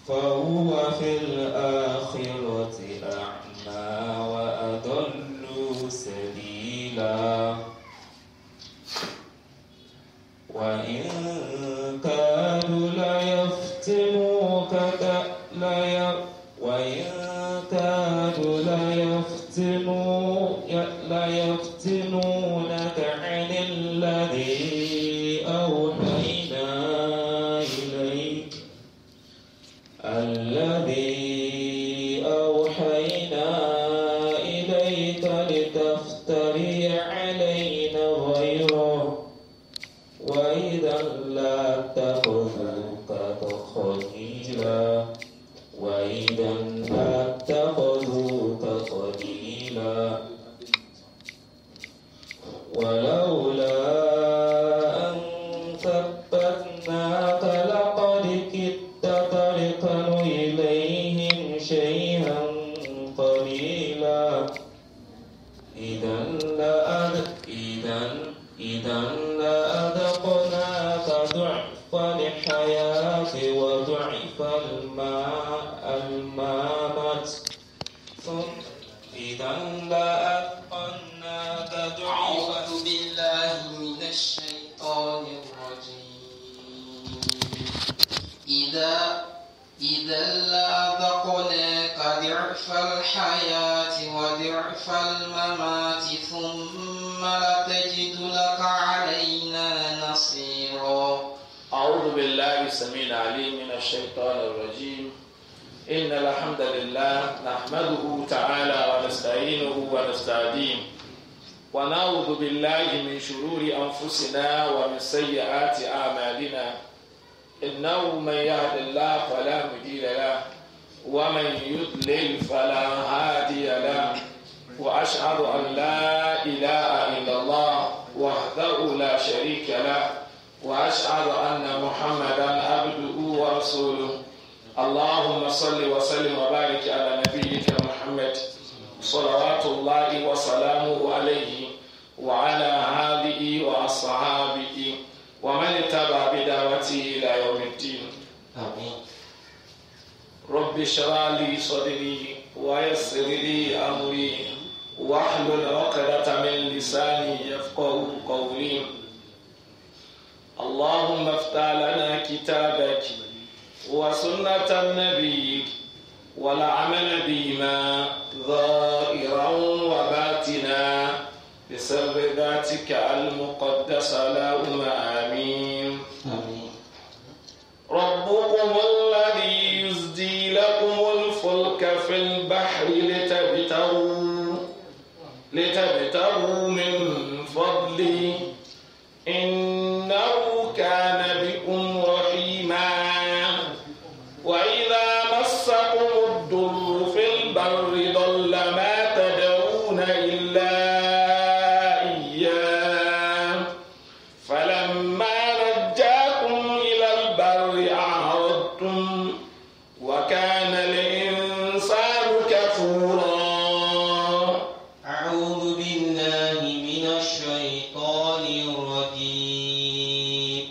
فهو في الآخرة أعمى وأضل سبيلا وإن كانوا ليفتنوك ك- لي وإن كانوا ليفتنو ي- ليفتنونك عن الذي أوحينا إليك الذي أوحينا إليك لتفتري علينا غيره وإذا لا تخذوك خليلا وإذا لا تخذوك خليلا ولولا أن ثبتناك لقد كدت تركن إليهم شيئا قليلا إذا لأذ إذا إذا لأذقناك ضعف الحياة وضعف الماء المامة ثم إذا لأذقناك ضعف أعوذ بالله من الشيطان الرجيم إذا إذا لأذقناك ضعف الحياة وضعف الممات ثم لتجد لك علينا نصيرا أعوذ بالله السميع العليم من الشيطان الرجيم إن الحمد لله نحمده تعالى ونستعينه ونستهديه ونعوذ بالله من شرور أنفسنا ومن سيئات أعمالنا إنه من يهد الله فلا مضل له ومن يضلل فلا هادي له وأشهد أن لا إله إلا الله وحده لا شريك له وأشهد أن محمدا عبده ورسوله اللهم صل وسلم وبارك على نبيك محمد صلوات الله وسلامه عليه وعلى آله وأصحابه ومن اتبع بدعوته إلى يوم الدين آمين رب اشرح لي صدري ويسر لي أمري واحلل عقدة من لساني يفقه قولي اللهم افتح لنا كتابك وسنة نبيك والعمل بما ظاهرا وباطنا بسر ذاتك المقدسة اللهم آمين آمين ربكم الذي يزدي لكم الفلك في البحر لتبتغوا لتبتغوا من فضله إنه كان بكم رحيما وإذا مسكم الضر في البر ضل ما تدعون إلا إياه فلما نجاكم إلى البر أعرضتم وكان الإنسان كفورا أعوذ بالله من الشيطان الرجيم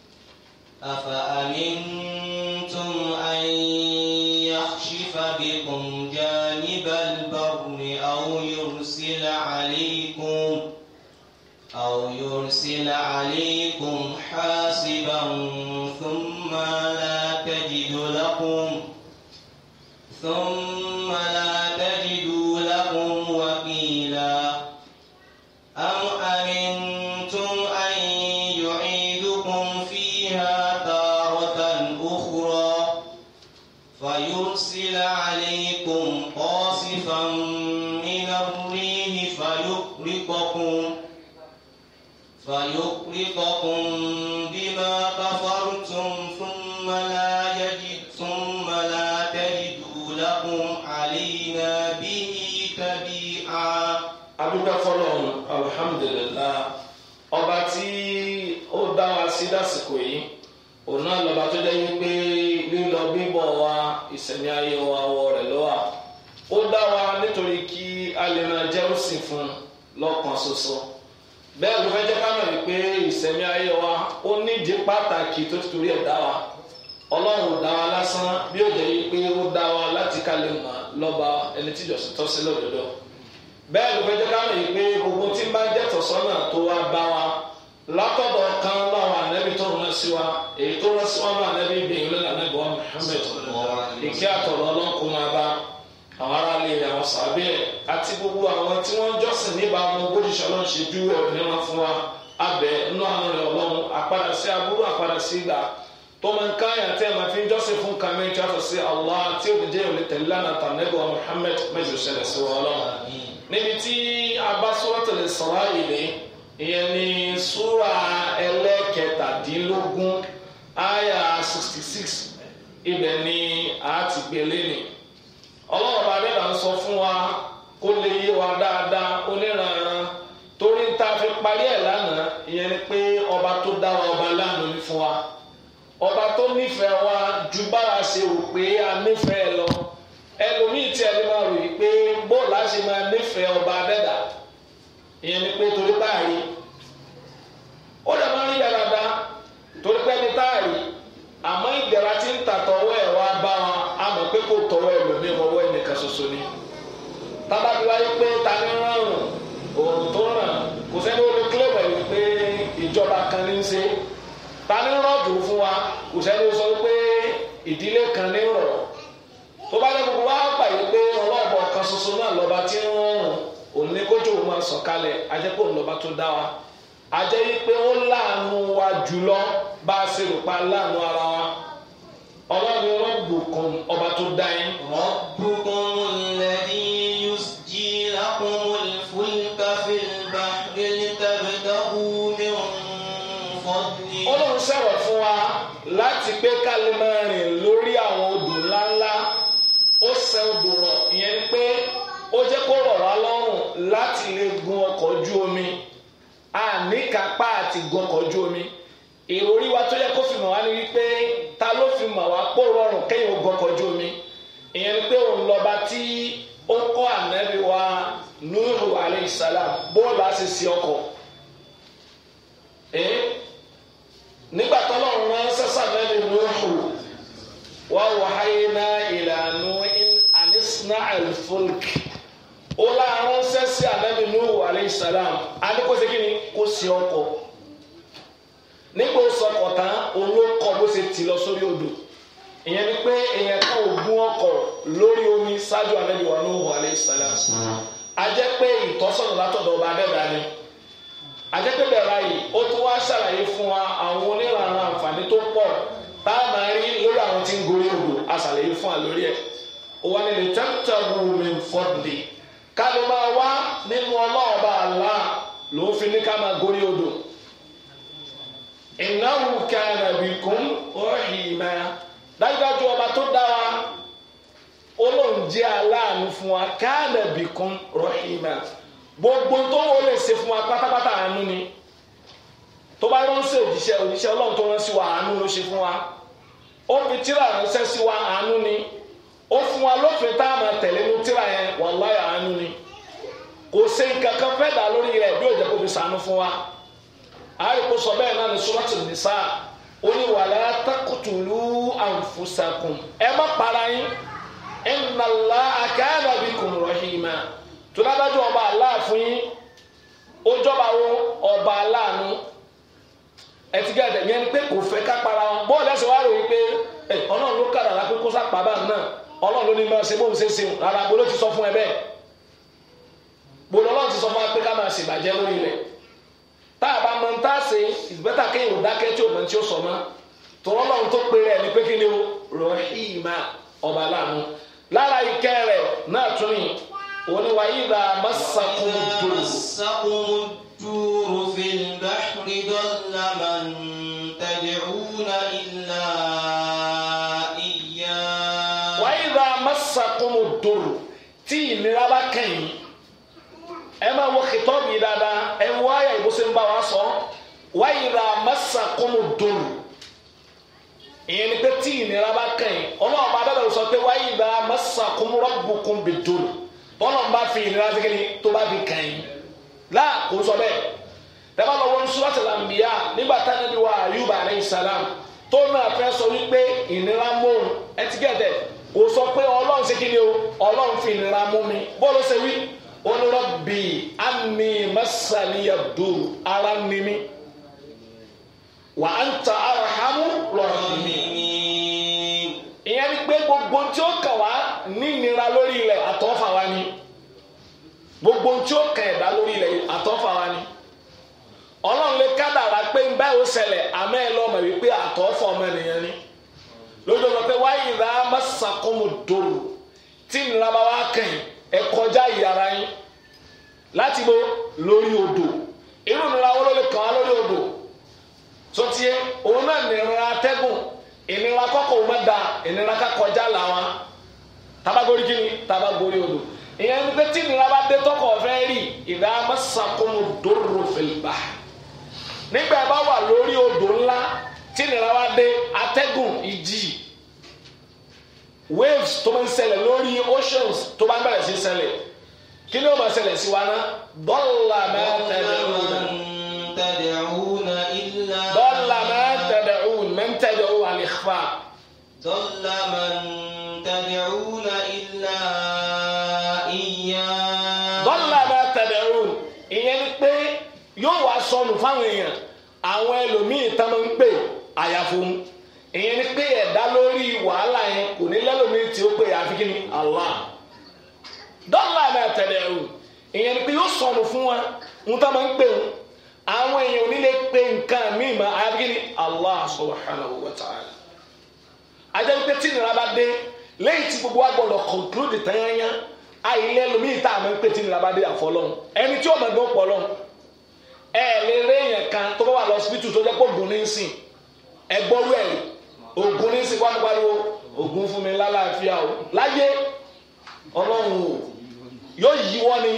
أفأمنتم أن يخشف بكم جانب البر أو يرسل عليكم أو يرسل عليكم حاسبا ثم لا تجد لكم ثم لا تجدوا لكم وكيلا أم أمنتم أن يعيدكم فيها تارة أخرى فيرسل عليكم قاصفا من الريح فيغرقكم فيغرقكم بما كفرتم ثم لا يجد ثم لا تجدوا لكم علينا به تبيعا adúgbò fọlọ́run alhamdulilah ọba tí ó dá wa sí dásìkò yìí òun náà lọ́ba tó jẹ́ wípé lílọ bíbọ̀ wa ìsẹ̀mí ayé wa wọ rẹ̀ lọ́wọ́ ó dá wa nítorí kí a lè máa jẹ́ òsìn fún un lọ́kàn ṣoṣo bẹ́ẹ̀ ló fẹ́ jẹ́ ká mọ̀ wípé ìsẹ̀mí ayé wa ó nídìí pàtàkì tó ti torí ẹ̀ dá wa ọlọ́run ò dá wa lásán. lásán bí ó jẹ́ pé ó dá wa láti ká lè mọ̀ lọ́ba ẹni tí ìjọsìn tọ́ sí lọ́dọọdọ bẹ́ẹ̀ ló fẹ́ jẹ́ ká mọ̀ yìí pé gbogbo tí ń bá jẹ́ tọ̀sọ́nà tó wá bá wa látọ̀dọ̀ kan láwọn ànábì tó rán sí wa èyí tó rán sí wa náà ànábì gbẹ̀yìn lọ́nà ànábì wa Muhammad ìkí àtọ̀rọ̀ ọlọ́kùn máa bá àwọn aráàlú rẹ̀ àwọn sàbẹ̀ àti gbogbo àwọn tí wọ́n jọ́sìn níbàámu bójúṣe ọlọ́run ṣe ju ẹ̀rọ níran fún wa abẹ nínú àwọn rẹ̀ ọlọ́run àpadà sí aburú àpadà sí ìgbà tó máa ń káyà tí ẹ̀ máa fi ń jọ́sìn fún kàmí tí a fọ̀ sí Allah tí ó jẹ́ òní tẹ̀lé lánàá tànẹ́bù wa Muhammad mẹ́jọ ṣẹlẹ̀ sí wa ọlọ́run níbi tí abasuratul Isra'ili ìyẹn ní súra ẹlẹ́kẹtàdínlógún àyà sixty six ibẹ̀ ni a ti gbélé ni ọlọ́run bá dẹ́gbà ń sọ fún wa kó lè yé wa dáadáa oníranran torí tá a fi parí ẹ̀ lánàá ìyẹn ni pé ọba tó dá wa ọba lánàá ní fún wa ọba tó nífẹ̀ẹ́ wa ju bára ṣe rò pé a nífẹ̀ẹ́ lọ ẹlòmíì tí ẹni máa rò yìí pé bóòlù á ṣe máa nífẹ̀ẹ́ ọba dẹ́dà ìyẹn ni pé torí báyìí ó dẹ̀ máa ń rí dáadáa torí pé ẹni táàrí àmọ́ ìdẹ̀ra tí ń tà tọwọ́ ẹ̀ wá bá wọn a mọ̀ pé kò tọwọ́ ẹ̀ lómi ọwọ́ ẹnìkan ṣoṣo ni tábàbí wáyé pé ta ni rọrùn òòrùn tó ràn kò sẹ́ni ó lè kílẹ̀ pẹ̀lú pé ìjọba kan ní í ṣe ta ni rọ̀jò fún wa kò sẹ́ni ó sọ pé ìdílé kan ní rọ̀ tó bá lẹ́ gbogbo wa gbà yìí pé ọlọ́ọ̀bọ̀ kan ṣoṣo náà lọ́ba tí ń rọrùn òun ní kójú òun máa sọ̀kalẹ̀ ajẹ́pọ̀ ńlọba tó dá wa ajẹ́ yìí pé ó láàánú wa jùlọ bá a ṣe rò pa láàánú ara wa ọlọ́run rọ́gbòkan ọba tó dá yín. ربكم الذي يسجي لكم الفلك في البحر لتبتغوا من فضله ọlọ́run sọ̀rọ̀ fún wa láti pé ká lè máa rìn lórí àwọn odò ńláńlá ó ṣe odò rọ̀ ìyẹn ni pé ó jẹ́ kó rọ̀ wá lọ́rùn láti lè gun ọkọ̀ ojú omi àníkápá àti gun ọkọ̀ ojú omi ìròrí wa tó yẹ kó fi mọ̀ wá ní wípé ta ló fi mọ̀ wá pó rọrùn kéèyàn gun ọkọ̀ ojú omi ìyẹn ni pé òun lọ́ba tí ó kọ́ ànábì wa Nuhu alayhi salam bóòlù á sì sí ọkọ̀ nígbà tọ́lọ́run rán sẹ́sà mẹ́rin Nuhu wa wahayna ila Nuhin anisna al-fulk ó láàárọ̀ sẹ́sì ànábì Nuhu alayhi salam adékòsí kí ni kò sí ọkọ̀ nígbà ó sọkọ̀ tán olókọ̀ bó ṣe tì lọ sórí odò ìyẹn ni pé èèyàn kan ò gún ọkọ̀ lórí omi ṣáájú ànábì wa Nuhu alayhi salam a jẹ́ pé ìtọ́sọ̀nà látọ̀dọ̀ ọba adẹ́dàá ni àjẹpẹ́bẹ̀ báyìí ó tún wá ṣàlàyé fún wa àwọn onírànà àǹfààní tó pọ̀ tá a máa rí lórí àwọn tí ń gorí odò a ṣàlàyé fún wa lórí ẹ̀ ó wá nílé tẹ́tẹ́rù mi fọ́dé ká ló máa wá nínú ọlọ́ọ̀bá àlá ló fi ní ká máa gorí odò innahu kana bikum rahima dájúdájú ọba tó dá wa olóhùn jẹ́ aláàánú fún wa kana bikum rahima gbogbo tó wọ́n lè ṣe fún wa pátápátá àánú ni tó bá ránṣẹ́ òjíṣẹ́ òjíṣẹ́ ọlọ́run tó rán sí wa àánú ló ṣe fún wa ó fi tíra ránṣẹ́ sí wa àánú ni ó fún wa lófin tá a máa tẹ̀lé ní tíra yẹn wàláhì àánú ni kò ṣe nǹkan kan fẹ́ dà lórí rẹ̀ bí òjò kò fi sànú fún wa àárẹ̀ kó sọ bẹ́ẹ̀ náà ní Suratul Nisa ó ní wala taqtulu anfusakum ẹ má para yín inna Allaha kana bikum rahima tùládájú ọba aláàfin yín ó jọba wo ọba aláàánú ẹtìgá ẹdẹ yẹn ni pé kò fẹ́ ká para wọn bọ́ọ̀lù ẹsẹ̀ wá rò wípé ẹ ọlọ́run ló kàdà lápẹ́ kó sápá bá náà ọlọ́run ló ní máa ṣe bóun ṣe ṣe rárá bó ló ti sọ fún ẹ bẹ́ẹ̀ bó lọ́lọ́run ti sọ fún wa pé ká máa ṣèbàjẹ́ lórí rẹ̀ tá a bá mọ ń tá a ṣe ìgbẹ́ta kéèyàn ò dákẹ́ tí ò mọ tí ó sọ mọ́ tọ́lọ́ lọ́run tó pe rẹ̀ ní pé kí ni o rọ̀hìmá ọba aláàánú lára ìkẹ́ rẹ̀ náà tún ní òní wa ìdá masakum dùn. مسكم الدور في البحر ضل من تدعون إلا إياه wa ìdá masakum dùn tí ìnira bá kẹ́yìn ẹ máa wọ kìtọ́ọ̀bù yìí dáadáa ẹ wọ àyà ìbùsùn ń bá wa sọ wa ìdá masakum dùn ìyẹn ni pé tí ìnira bá kẹ́yìn ọlọ́run bá dábàá sọ pé wa ìdá masakum rabbukum bid dùn tọ́lọ̀ ń bá fi ìnira sí kíni tó bá fi kàn yín láà kò sọ bẹ́ẹ̀ tẹ́lá lọ́wọ́ ní Suratul Anbiya nígbà táwọn ẹbí wa Ayuba alayhi salam tó náà fẹ́ sọ wípé ìnira mọ́hún ẹtíkẹ́tẹ̀ kò sọ pé ọlọ́run ṣe kí ni o ọlọ́run fi ìnira mú mi bọ́ọ̀lù ṣe wí onírọ̀bì àmì mẹ́sàlíyà dùn ara ni mi wà á ń ta arahamu rọ̀hìnmí الراحمين ìyẹn ni pé gbogbo tí ó kàn wá ní ìnira lórí ilẹ̀ àtọ́fà wa ni gbogbo tí ó kàn ẹ̀dá lórí ilẹ̀ àtọ́fà wa ni ọlọ́run lè kádàrá pé ń báyìí ó ṣẹlẹ̀ àmọ́ ẹ lọ́mọ wípé àtọ́fà ọmọ ènìyàn ni lójú ọmọ pé wáyé ìlà mọ́sàkómù dòrò tí ìnira bá wá kàn yín ẹ kọjá ìyàrá yín láti bo lórí odò irú ìnira wo ló lè kàn wá lórí odò sotie òun náà nìrora atẹ́gùn ìnira kọ́kọ́ òun máa da ìnira ká kọjá làwọn tabagori kini tabagori odò ìyẹn ní pé tí ìnira bá dé tọkọ fẹ́ rí ìdá masakunu dòrò fèlbà nígbà yẹn bá wà lórí odò ńlá tí ìnira bá dé atẹ́gùn ìjì waves tó máa ń ṣẹlẹ̀ lórí oceans tó bá ń bẹ̀rẹ̀ sí ṣẹlẹ̀ kí ni ó máa ṣẹlẹ̀ sí wa ná dọ́là mẹ́tẹ̀ẹ̀dẹ̀ ọ̀dà. من تدعون إلا ضل ما تدعون من تدعو على الإخفاء ضل من تدعون إلا إياه ضل ما تدعون ìyẹn ni pé yóò wá sọnù fáwọn èèyàn àwọn ẹlòmíì tán máa ń pè àyàfo ìyẹn ni pé ẹ̀dá lórí wàhálà yẹn kò ní lẹ́lòmíì tí ó pè àfi kí ni Allah ضل ما تدعون ìyẹn ni pé yóò sọnù fún wa ń tán máa ń pè wọn àwọn èèyàn ò ní lè pe nǹkan míì mọ́ àyàfi kí ni Allah subhanahu wa ta'ala ajẹ́ pé tí ìnira bá dé lẹ́yìn tí gbogbo wa gbọ́dọ̀ conclude tanyanya àìlẹ́ lomi ìta àmọ́ pé tí ìnira bá dé àfọlọ́hún ẹni tí ó mọ̀ gbọ́ pọ̀ lọ́hún ẹ lè rí èèyàn kan tó bá wà lọ síbítù tó jẹ́ pé ògùn ní í sìn ẹ gbọ́rú ẹ̀ ògùn ní í sìn wọ́n pariwo ògùn fún mi lálàáfíà o láyé ọlọ́run o yóò yí wọ́n ni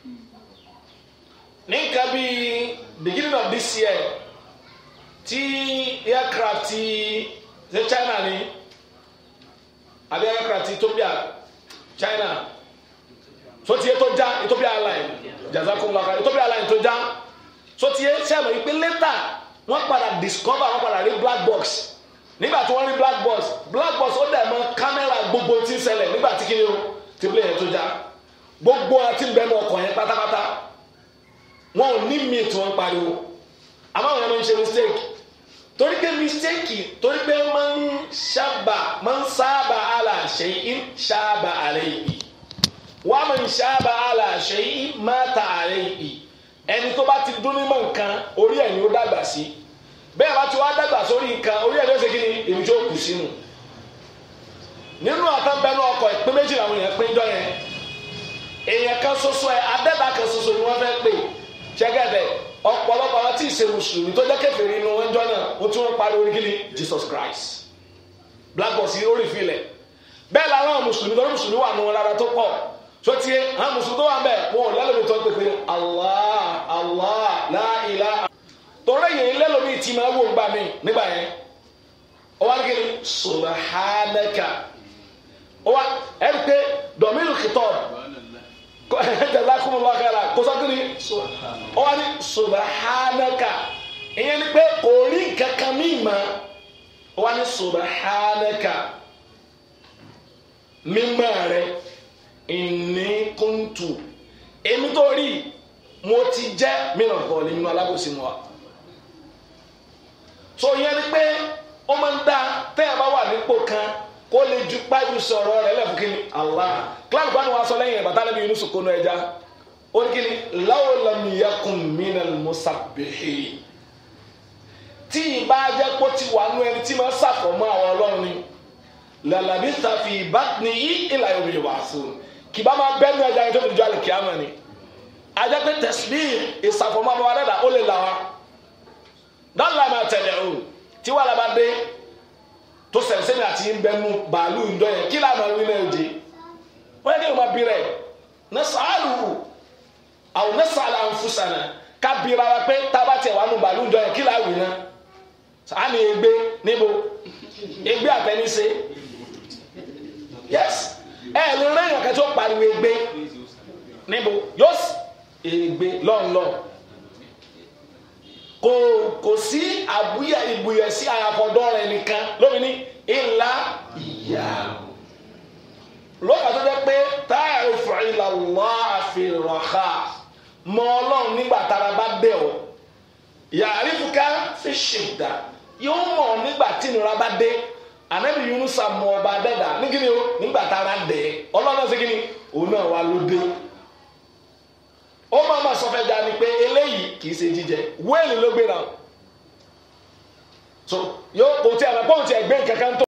ní nǹkan bíi beginning of this year tí aircraft ti ṣe China ni àbí aircraft ti Ethiopia China so tiye tó já Ethiopia airline jazakumullah Ethiopia airline tó já so tiye sẹ́mi ìpè lẹ́tà wọ́n padà discover wọ́n padà rí black box nígbà tí wọ́n rí black box black box ó dẹ̀ mọ́ kámẹ́rà gbogbo tí ń ṣẹlẹ̀ nígbà tí kìíní o ti plane yẹn tó já gbogbo àti bẹ́ẹ̀ mọ́ ọkọ̀ yẹn pátápátá wọn ò ní mi tí wọ́n pariwo àmọ́ àwọn yẹn máa ń ṣe mistake torí pé mistake torí pé máa ń sábà máa ń sábà àlà ṣe ń sábà àlẹ́ yìí wàá máa ń sábà àlà ṣe ń máta àlẹ́ yìí ẹni tó bá ti dún ní mọ̀ nǹkan orí ẹ̀ ni ó dàgbà sí bẹ́ẹ̀ bá ti wá dàgbà sórí nǹkan orí ẹ̀ ló ṣe kí ni èmi tó kù sínú nínú àtàbẹ̀nú ọkọ̀ ìpín méjì làwọn èèyàn pín jọ yẹn èèyàn kan ṣoṣo ẹ adẹ́dà kan ṣoṣo ni wọ́n fẹ́ pè ṣẹ́gẹ́dẹ̀ ọ̀pọ̀lọpọ̀ àwọn tí ì ṣe mùsùlùmí tó jẹ́ kèfèrí inú wọn jọ náà wọ́n tún wọ́n parí orí kíni Jesus Christ black box yìí ó rí filẹ̀ bẹ́ẹ̀ làwọn mùsùlùmí tó ní mùsùlùmí wà nù wọn rárá tó pọ̀ tó tiẹ̀ àwọn mùsùlùmí tó wà bẹ́ẹ̀ wọn ò lẹ́lòmí tó ń pè pé Allah Allah la ilaha torí yìí lẹ́lòmí tí máa wò gbà mí nígbà yẹn ó wá ní kíni subhanaka ó wá ẹ̀ ń pé dọ̀mílù kìtọ́ jazakumullahu khaira kò sọ kí ni ó wá ní subhanaka ìyẹn ni pé kò rí nǹkan kan mí mọ́ ó wá ní subhanaka mímọ́ rẹ inni kuntu èmi tó rí mo ti jẹ́ mìíràn kọ́ ní inú alábòsí mu wa so ìyẹn ni pé ó máa ń dá tẹ́ ẹ bá wà nípò kan kó lè ju pájú sọ̀rọ̀ rẹ̀ lẹ́fún kí ni Allah kíláàsì bá ní wàá sọ lẹ́yìn ìbàtà lẹ́bi Yunus kónú ẹja ó ní kí ni law lam yakun minal musabbihin tí ìbá jẹ́ kó ti wà nú ẹni tí máa ṣàfọ̀mọ́ àwọn ọlọ́run ni lalabitha fi batnihi ila yawmi yub'athun kì bá máa bẹ́ẹ̀ ní ẹja yẹn tó fi jọ àlè kíámà ni ajẹ́ pé tasbih ìṣàfọ̀mọ́ àwọn adẹ́dà ó lè là wá dọ́là máa tẹ̀lé o tí wàhálà bá dé tó sẹ̀nsẹ̀ni àti nbẹ́nu bàálù ńdọ́ yẹn kí lànà wí náà jẹ wọ́n yẹ kí wọ́n bí rẹ̀ ní sàálù àwọn ní sàálù ànfúsànà ká bira wa pé tába tiẹ̀ wà nù bàálù ńdọ́ yẹn kí là wí náà sàánì egbe níbo egbe àtẹnisẹ yes ẹ ẹ lè rẹ́yìn ọ̀kẹ́ tó pariwo egbe níbo yóò egbe lọ́nlọ́ kò kò sí àbúyẹ ìbùyẹ sí àyàkọ̀dọ́ rẹ̀ nìkan lómi ní ìlà ìyá lókà tó jẹ́ pé táyà ìfọ̀ìlà wà àfihàn mọ ọlọ́run nígbà tára bá bẹ̀ ọ́ yàrá ìfúká fi ṣèdá yóò mọ̀ nígbà tí ìnira bá dé ànábì Yunusa mọ ọba dẹ́dà ní kíni o nígbà tára dẹ̀ ọlọ́run náà ṣe kíni òun náà wà ló dé ó máa ma sọ fẹ́ da ni pé eléyìí kì í ṣe jíjẹ wéèlì ló gbéra so yóò kò tí a máa pọ́ùn tí ẹ gbé nǹkan kan tó.